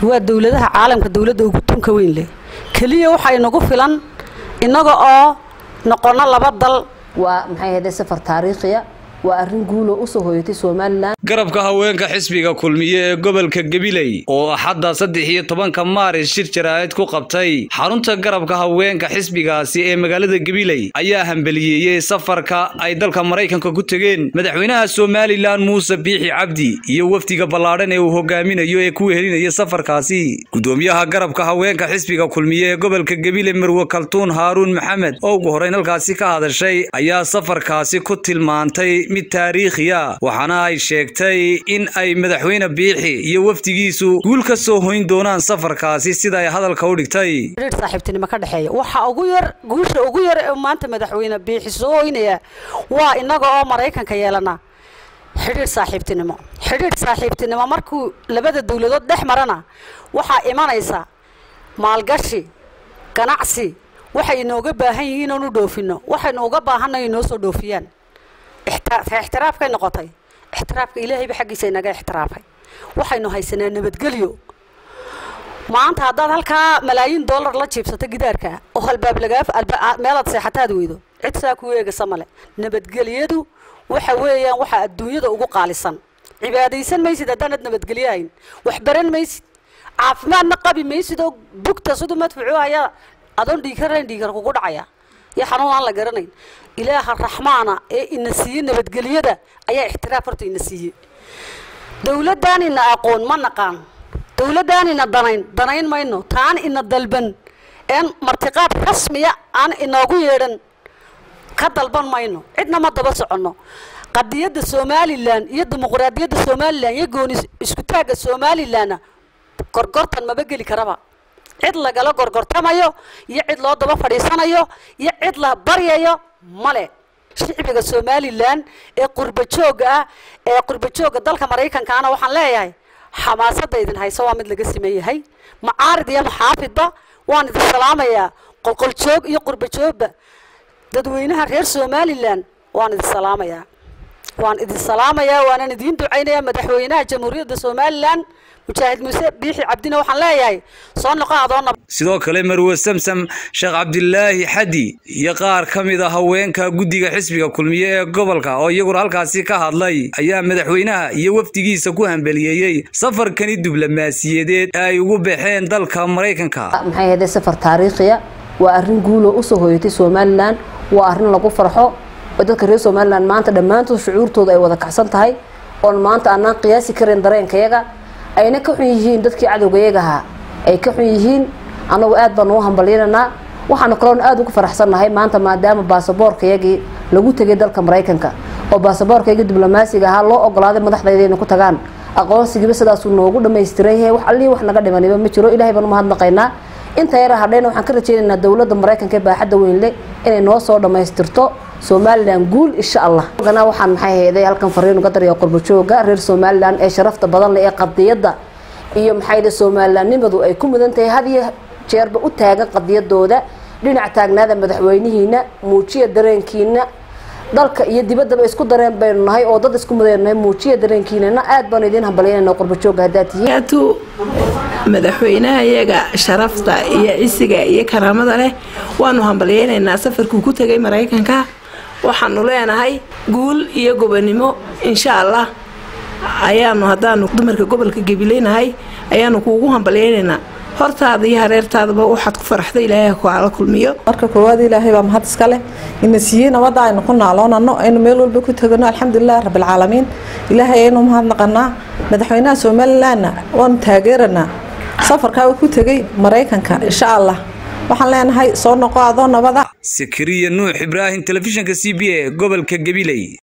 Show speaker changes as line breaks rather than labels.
waa dowladaha caalamka dowladda ugu tunka weyn leh keliya waxaa inagu filan innaga oo noqono laba dal
waa maxay ahayde safar taariikhiya waa arrin guuloo usoo hoyatay somalilan
garabka haweenka xisbiga kulmiye ee gobolka gabiley oo axadda saddex iyo tobanka maaris shir jaraa'id ku qabtay xarunta garabka haweenka xisbigaasi ee magaalada gabiley ayaa hambeliyeeyey safarka ay dalka maraykanka ku tegeen madaxweynaha somalilan muuse biixi cabdi iyo wafdiga ballaadhan ee uu hogaaminayo ee ku wehelinaya safarkaasi gudoomiyaha garabka haweenka xisbiga kulmiye ee gobolka gabiley marwe kaltuun haaruun maxamed oo ugu horreyn halkaasi ka hadashay ayaa safarkaasi ku tilmaantay mid taariikhiya waxaana ay sheegtay in ay madaxweyne biixi iyo wafdigiisu guul ka soo hoyn doonaan safarkaasi sida ay hadalka u dhigtay
xidhiidh saaxiibtinimo ka dhexeeya waxa ugu yar guusha ugu yar ee maanta madaxweyne biixi soo hoynaya waa innaga oo maraykanka yeelana xidhiidh saaxiibtinimo xidhiidh saaxiibtinimo markuu labada dowladood dhex marana waxaa imanaysa maalgashi ganacsi waxay inooga baahan yihiin oonu dhoofinno waxaynu uga baahannayo inoo soo dhoofiyaan ixtiraafkay noqotay ixtiraafka ilaahayba xaggiisa inaga ixtiraafay waxaynu haysanaa nabadgelyo maanta haddaad halkaa malaayiin dollar la jiibsato gidaarka oo halbaab lagaa meelaad seexataad weydo cid saa ku eegasa male nabadgelyadu waxa weeyaan waxaa adduunyada ugu qaalisan cibaadaysan maysid haddaanad nabadgelyo hayn wax baran maysid caafimaadna qabi maysid oo bugta siduu madfuucu hayaa adoon dhiigarayn dhiigar kugu dhacaya iyo xanuun aan la garanayn ilaaha raxmaana ee ina siiyey nabadgelyada ayaa ixtiraaf horta ina siiyey dowladaan ina aqoon ma naqaan dowladaan ina danayn danayn mayno taan ina dalban een martiqaad rasmiya aan inoogu yeedhan ka dalban mayno cidna ma daba soconno qadiyadda somalilan iyo dimuqraadiyadda somalilan iyo gooni isku taagga somalilanna gorgortan maba geli karaba cid lagala gorgortamayo iyo cid loo daba fadhiisanayo iyo cid la baryayo male shicbiga somalilan ee qurba joogga ah ee qurba joogga dalka maraykankaana waxaan leeyahay xamaasadda idin hayso waa mid laga siman yahay macaarid iyo maxaafidba waan idin salaamayaa qolqoljoog iyo qurba joogba dadweynaha reer somalilan waan idin salaamayaa waan idin salaamayaa waanan idiin ducaynayaa madaxweynaha jamhuuriyadda somalilan mujaahid muuse biixi cabdina waxaan leeyahay soo noqo adoona
sidoo kale marwe samsam sheekh cabdilaahi xadi iyo qaar ka mid a haweenka guddiga xisbiga kulmiye ee gobolka oo iyaguna halkaasi ka hadlay ayaa madaxweynaha iyo wafdigiisa ku hambeliyeeyey safarkani diblomaasiyadeed ee ay ugu baxeen dalka maraykanka
maxay ahayde safar taariikhiya waa arrin guuloo usoo hoyatay somalilan waa arrin lagu farxo oo dadka reer somalilan maanta dhammaantood shucuurtooda ay wada kacsan tahay oon maanta aanaan qiyaasi karin dareenkayaga ayna ka xun yihiin dadkii cadowgayagahaa ay ka xun yihiin annagu aad baan ugu hambalyananaa waxaanu kaloona aada ugu faraxsannahay maanta maadaama baasaboorkayagii lagu tegay dalka maraykanka oo baasaboorkayagii diblomaasiga ahaa loo ogolaaday madaxdayda inay ku tagaan aqoonsigiiba sidaasuu noogu dhammaystiran yahay wax allihii wax naga dhimaniba ma jiro ilahay baan umahadnaqaynaa inta yara hadhayna waxaan ka rajaynaynaa dowladda maraykanka ee baaxadda weynle inay noo soo dhammaystirto somalilan guul insha allah gana waxaan maxay hayday halkan fariin uga daraya qurbajooga reer somalilan ee sharafta badan leh ee qadiyadda iyo maxay somalilanimadu ay ku mudan tahay had iyo jeerba u taagan qadiyadooda dhinac taagnaada madaxweynihiina muujiya dareenkiina dalka iyo dibaddaba isku dareen baynu nahay oo dad isku mudaynu nahay muujiya dareenkiinana aad baanu idiin hambalyanayna qurbajooga haddaad tihiin
madaxweynaha iyaga sharafta iyo cisiga iyo karaamada leh waanu hambalyeynaynaa safarkuu ku tegay maraykanka waxaanu leenahay guul iyo gobonimo insha allah ayaanu haddaanu dumarka gobolka gabileynahay ayaanu kuugu hambalyeynaynaa hortaada iyo hareertaadaba waxaad ku faraxda ilaahay kuala kulmiyo
marka koowaad ilaahay baa mahad iska leh ina siiyey nabadda aynu ku naaloonano aynu meel walba ku tegano alxamdulilah rabbilcaalamiin ilaahay aynu mahadnaqanaa madaxweynaha somalilanna waanu taageeranaa safarkaa ku tegay maraykanka insha allah waxaan leenahay soo noqo adoo nabada
sakariya nuux ibraahim telefishinka c b a gobolka gabiley